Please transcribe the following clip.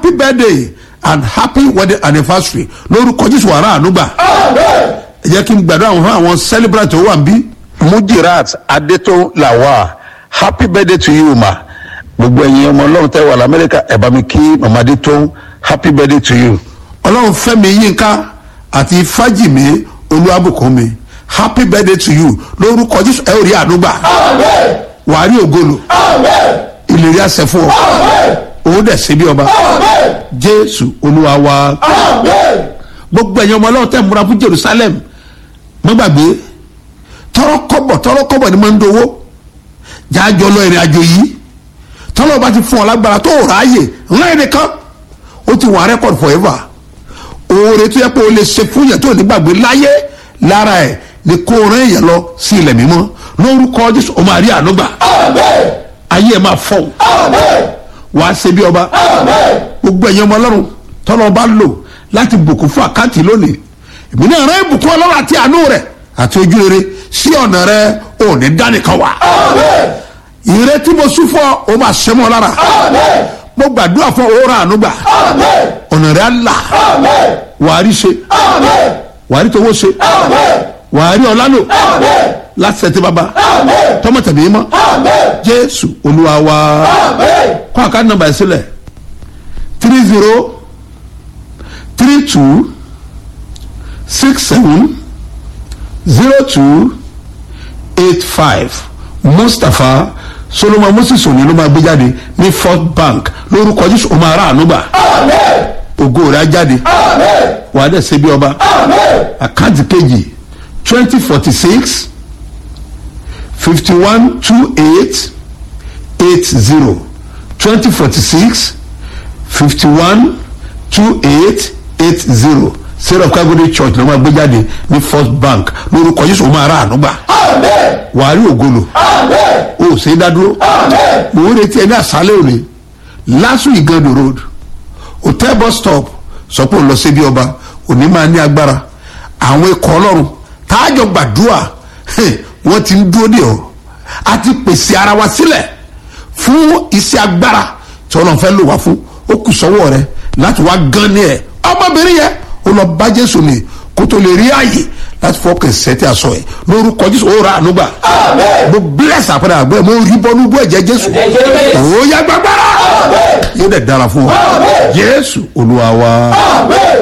happy birthday and happy wedding anniversary lórúkọ jésù wàrà ànúgbà ẹ jẹ́ kí n gbàdúrà àwọn fún àwọn celebrant tó wà ń bí. mujirat adétò làwà happy birthday to you ma gbogbo ẹ̀yin ọmọ ọlọ́run tẹ́ wà lamẹ́ríkà ẹ̀ bá mi kí mama adétò happy birthday to you. ọlọ́run fẹ́mi yínká àti fájìmí olúwàbùkúnmi happy birthday to you lórúkọ jésù ẹ ò rí ànúgbà wàá rí ògolo ìlérí àṣẹ fún ọ òun dẹ̀ ṣe bí ọba jésù olúwa wa gbogbo ẹ̀yin ọmọ ọlọ́run tẹ̀ ń múra fún jerusalem mọ́ gbàgbé tọrọ kọ́bọ̀ tọrọ kọ́bọ̀ ni máa ń dowó jájọ lọ ìrìn àjò yìí tọ́lọ́ bá ti fún ọ lágbára tó ráàyè ńlá ẹnìkan ó ti wà rẹ́kọ̀d forever oore tó yẹ pé o lè ṣe fún yẹn tó ní gbàgbé láyé lára ẹ̀ ni kó o rán èèyàn lọ sí ilẹ̀ mímọ́ lórúkọ jésù o máa rí àánú gbà ayé ẹ̀ máa fọ́ wàá ṣe bí ọba gbogbo ẹ̀yin ọmọ ọlọ́run tọ́lọ́ bá lò láti bùkún fún àkáǹtì lónìí èmi náà rán ìbùkún ọlọ́run àti àánú rẹ̀ àti ojú rere sí ọ̀nà rẹ̀ ò ní dánìkan wà ìrètí mo sún fún ọ o máa ṣe mọ́ lára mo gbàdúrà fún ọ ra àánú gbà ọ̀nà rẹ̀ á là wàá rí ṣe wàá rí towó ṣe wàá rí ọlá lò láti ṣètì bàbá tọmọ tẹ̀mí mọ́ jésù olúwa wa kọ́ àkáǹtì nọmba ẹ̀ sílẹ̀ three zero three two six seven zero two eight five mustapha solomon moses òní ló máa gbé jáde ní fort bank lórúkọ jésù ó máa rà ànúgbà ògo rẹ̀ á jáde wàá dẹ̀ ṣe bí ọba àkáǹtì kejì twenty forty six fifty one two eight eight zero twenty forty six fifty one two eight eight zero sarah kagode church ló máa gbé jáde ní first bank lórúkọ jésù ó máa rà ànúgbà wàá rí ògolo o ò ṣe é dádúró mò ń retí ẹ ní àṣálẹ́ òní lásù ìgànnì road hotel bus stop sọ pé ò lọ síbi ọba òní máa ní agbára àwọn ikọ̀ ọlọ́run táàjọ gbàdúrà wọ́n ti ń dúró dè ọ́ a ti pèsè ara wa sílẹ̀ fún iṣẹ́ agbára tí ọlọ́run fẹ́ lò wá fún ó kù sọ́wọ́ rẹ láti wá gan ní ẹ̀ ọmọbìnrin yẹn ó lọ bá jésù ní kó tó lè rí ààyè láti fọkàn sẹ́tì aṣọ ẹ̀ lórúkọ jésù ó ra àánú gbà mo bless àpẹẹrẹ àgbẹ̀ mo rí bọ́nú bú ẹ̀jẹ̀ jésù ó yá gbàgbára yóò dẹ̀ dára fún wa jésù olúwa wa